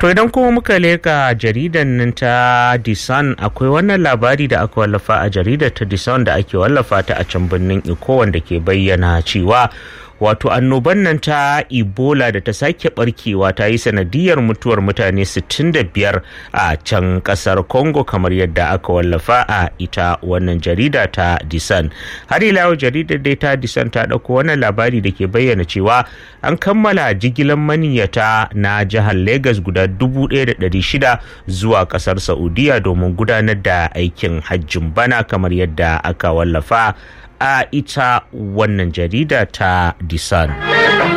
To idan kuma muka leka jaridan nan ta Disan akwai wannan labari da aka wallafa a jaridar ta Disan da ake wallafa ta a can birnin Iko wanda ke bayyana cewa wato annoban nan ta ebola da ta sake barkewa ta yi sanadiyar mutuwar mutane 65 a can kasar congo kamar yadda aka wallafa a ita wannan jarida ta disan har ila yau jaridar dai ta disan ta ɗauko wannan labari da ke bayyana cewa an kammala jigilan maniyyata na jihar lagos guda 1,600 zuwa kasar saudiya domin gudanar da aikin hajjin bana kamar yadda aka wallafa a ita wannan jarida ta disan